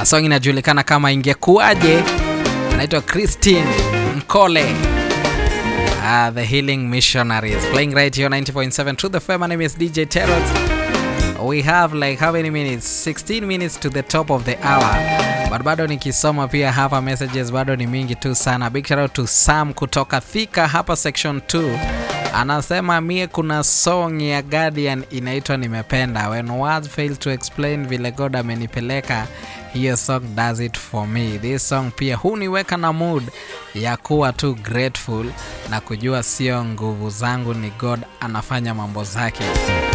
Uh, song inajulikana kama ingekuwaje, anaitwa Christine Mkole. Uh, the Healing Missionaries playing right here 90.7 to the FM. My name is DJ Terrors. We have like how many minutes? 16 minutes to the top of the hour. But bado nikisoma pia hapa messages bado ni mingi tu sana. Big shout out to Sam kutoka Thika hapa section 2. Anasema mie kuna song ya Guardian inaitwa nimependa. When words fail to explain vile God amenipeleka hiyo song does it for me. This song pia huniweka na mood ya kuwa tu grateful na kujua sio nguvu zangu, ni God anafanya mambo zake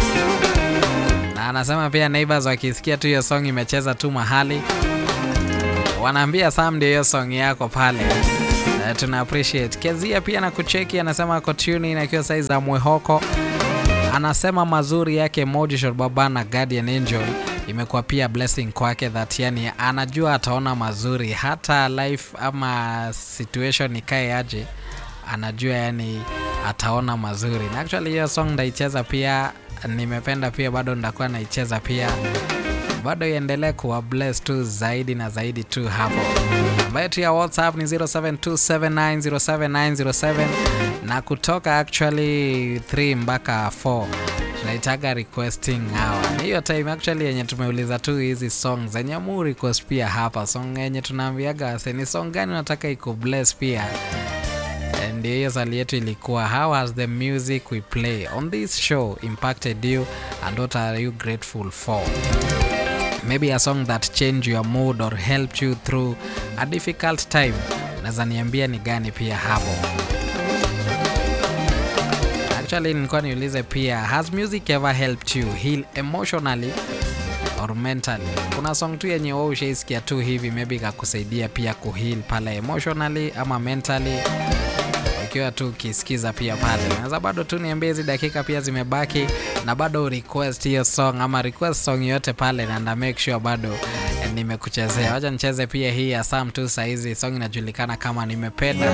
na anasema pia neighbors wakisikia tu hiyo song imecheza tu mahali wanaambia Sam ndio hiyo song yako pale. Uh, tuna appreciate Kezia pia na kucheki, anasema ako tune in akiwa saizi za Mwehoko. Anasema mazuri yake Modishot Baba na Guardian Angel imekuwa pia blessing kwake, that yani anajua ataona mazuri hata life ama situation ikae aje, anajua yani ataona mazuri, na actually hiyo song ndaicheza pia nimependa pia bado ndakuwa naicheza pia bado iendelee kuwa bless tu zaidi na zaidi tu hapo namba yetu ya whatsapp ni 0727907907 na kutoka actually 3 mpaka 4 tunaitaga requesting hour ni hiyo time actually yenye tumeuliza tu hizi song zenye mu request pia hapa song yenye tunaambiaga wase ni song gani unataka iko bless pia ndio hiyo swali yetu ilikuwa how has the music we play on this show impacted you and what are you grateful for maybe a song that changed your mood or helped you through a difficult time unaweza niambia ni gani pia hapo actually nilikuwa niulize pia has music ever helped you heal emotionally or mentally kuna song tu yenye wewe ushaisikia tu hivi maybe ikakusaidia pia kuheal pale emotionally ama mentally ukiwa tu ukisikiza pia pale unaweza bado tu niambie hizi dakika pia zimebaki na bado request hiyo song ama request song yote pale na nda make sure bado eh, nimekuchezea wacha nicheze pia hii ya sam tu sahizi song inajulikana kama nimependa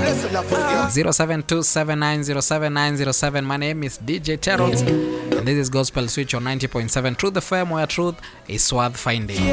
0727907907 my name is dj Terrors and this is gospel switch on 90.7 truth fm where truth is worth finding